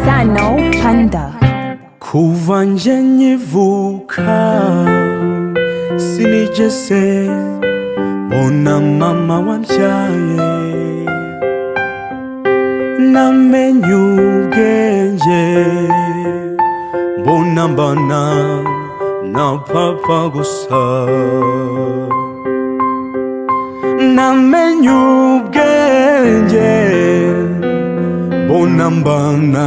Sano Panda. Kuva nje nkivuka sinigeze mbona mama wambyaye namenye ubwenge mbona mbana na papa gusa namenye ubwenge mbona mbana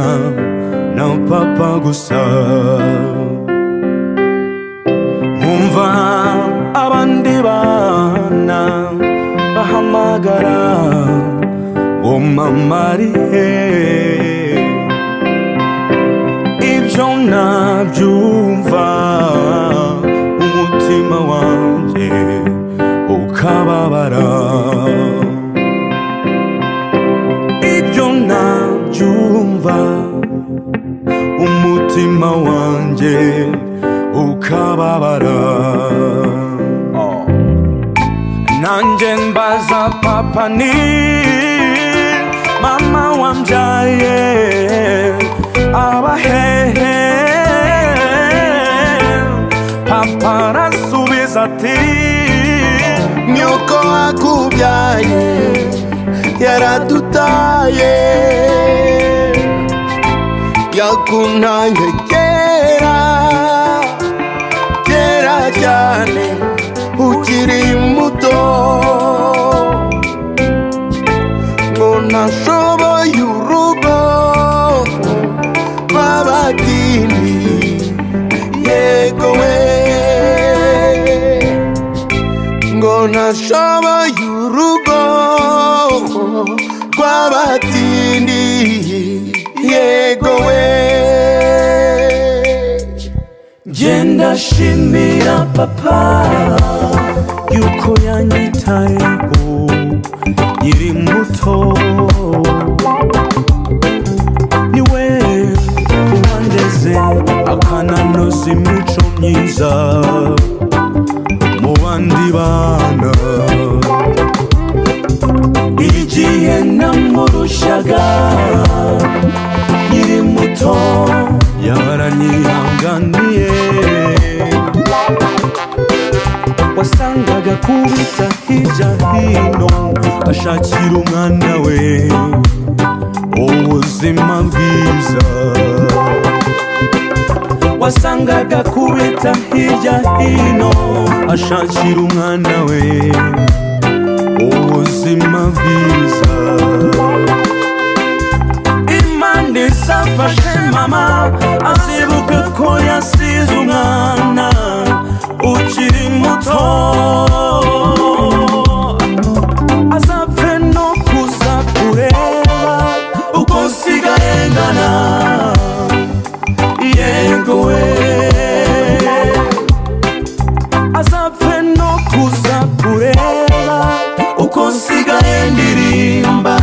na papa gusa nkumva abandi bana bahamagara ngo mama ari he ibyo nabyumva umutima wanjye ukababara ibyo nabyumva umutima wanjye ukababara nanjye mbaza papa ni mama wambyaye abahehe papa arasubiza ati nyoko akubyaye yaradutaye yakunanye kera kera cyane ukiri muto ngo ntashoboye urugo rw'abadini yego we ngo ntashoboye urugo rw'abatindi yego we genda shimira papa yuko yanyitayeho nkiri muto niwe wandeze akananoza imico myiza mu bandi bana igihe namurushaga nkiri muto yaranyihanganiye wasangaga kubita hirya hino ashakira umwana we ubuzima bwiza wasangaga kubita hirya hino ashakira umwana we ubuzima bwiza imana isafashe mama azibuke ko yasize umwana ukiri muto azapfe no kuza kureba uko nsigaye ngana yego we azapfe no kuza kureba uko nsigaye ndirimba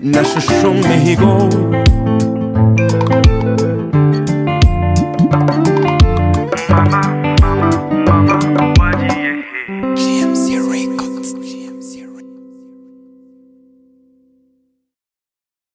Mexico